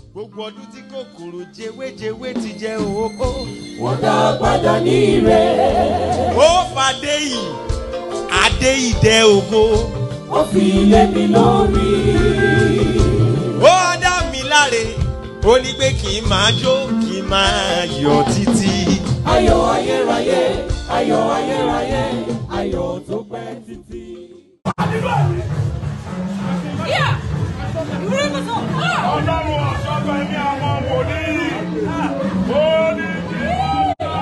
gbogbo ọdún tí kòkòrò jewéjewé ti jẹ òhóhó. wọ́n dá padà ní ire. ó fàdé yìí adé ìdẹ ògo. ó fi lé mi lórí. ó dá mi láre ó ní pé kí n máa jó kí n máa yọ títí. ayọ̀ ayérayé ayọ̀ ayérayé ayọ̀ tó pẹ́ títí. ọlọ́run ọ̀ṣọ́gbà ní àwọn wòlíì ó ní kí wọ́n dá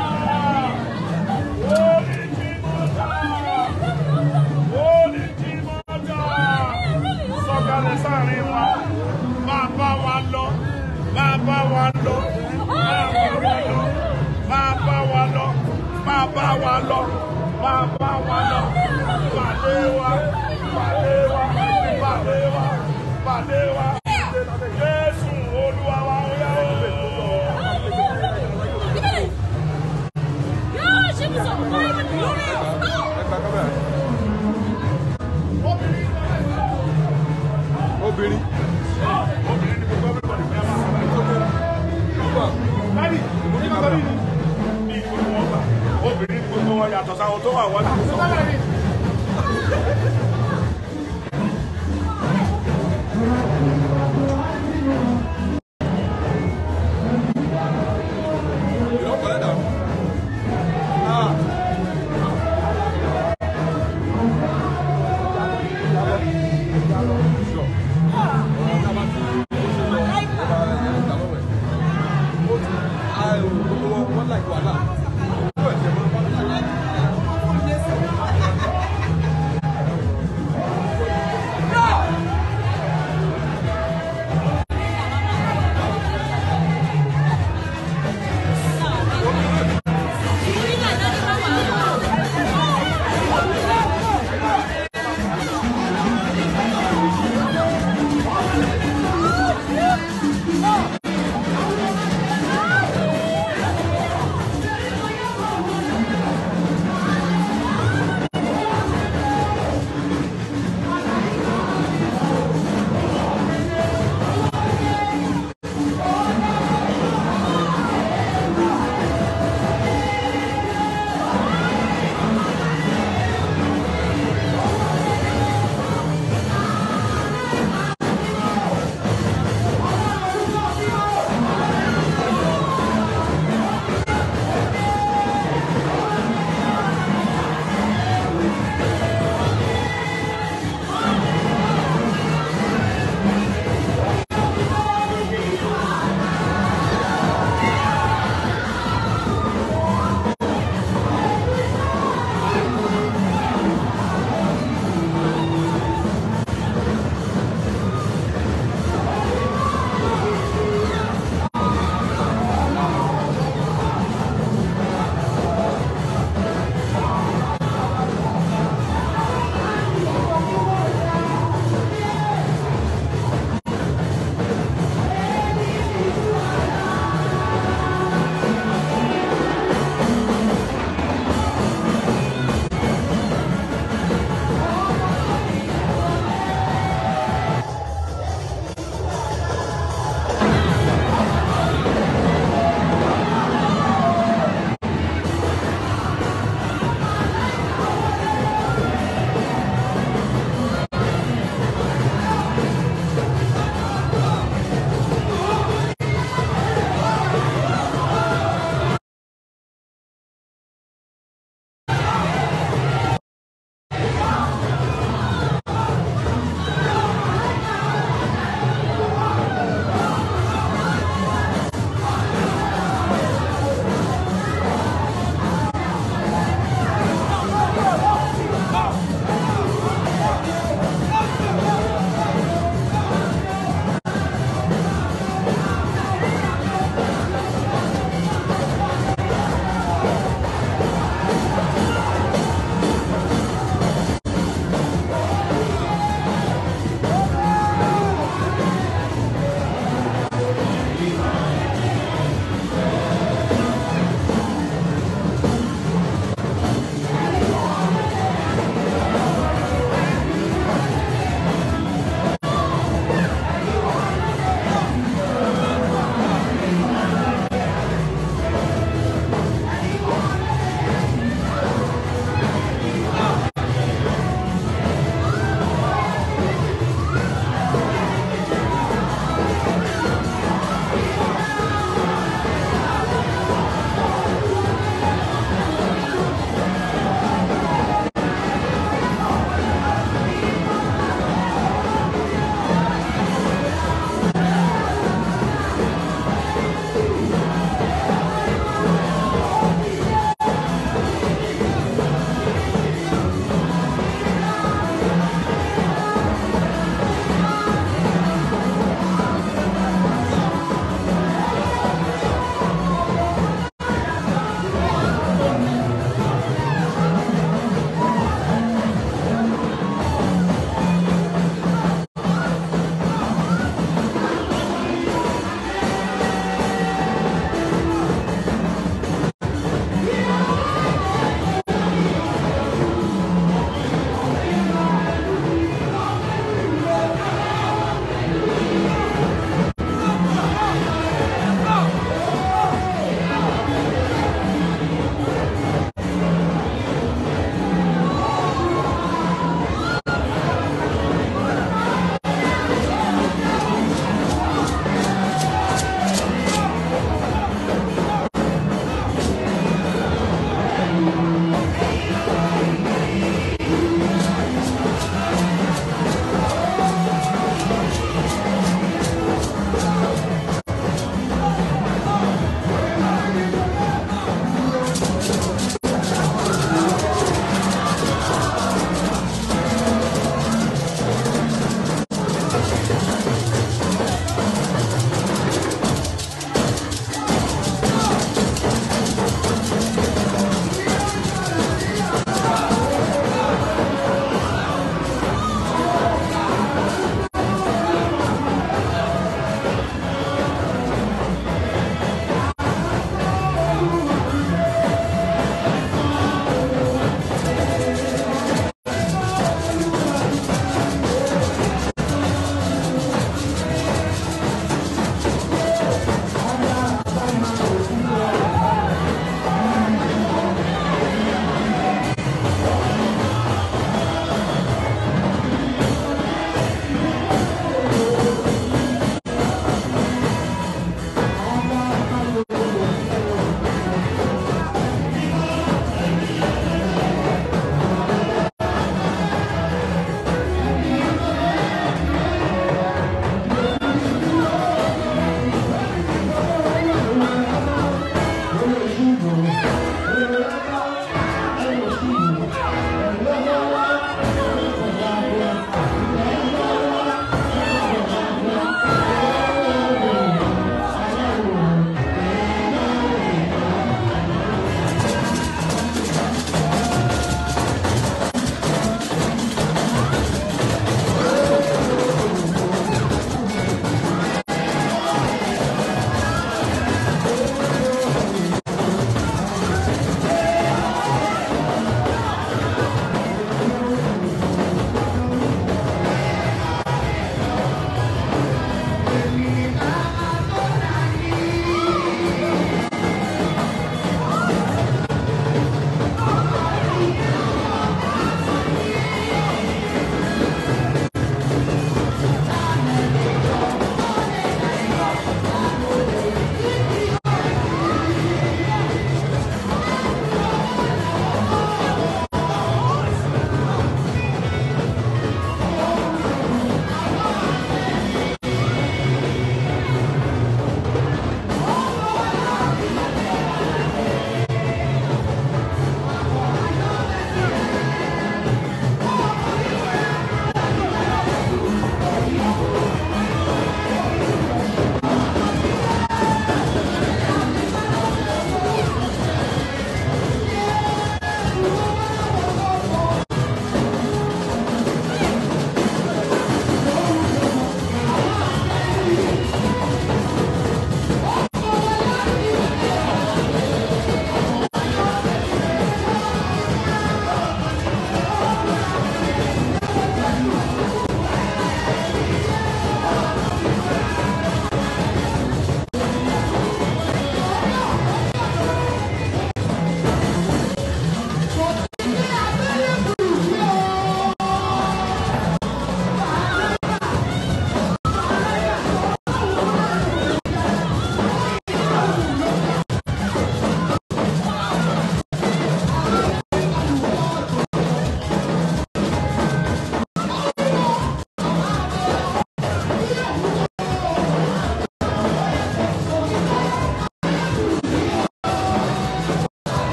ó ní kí wọ́n dá ó ní kí wọ́n dá sọ̀kalẹ̀ sáàrin wa máa bá wa lọ máa bá wa lọ máa bá wa lọ máa bá wa lọ máa bá wa lọ máa bá wa lọ pàdé wa pàdé wa pàdé wa pàdé wa jésù olúwa wa ó yá o. obìnrin obìnrin ni gbogbo everybody fẹ́ máa sọ̀rọ̀ dádì mo ní bàbá mi ní ìgbòho wọn gbà obìnrin ni gbogbo wọn yàtọ̀ sáwọn tó wà wọ́n láti sọ.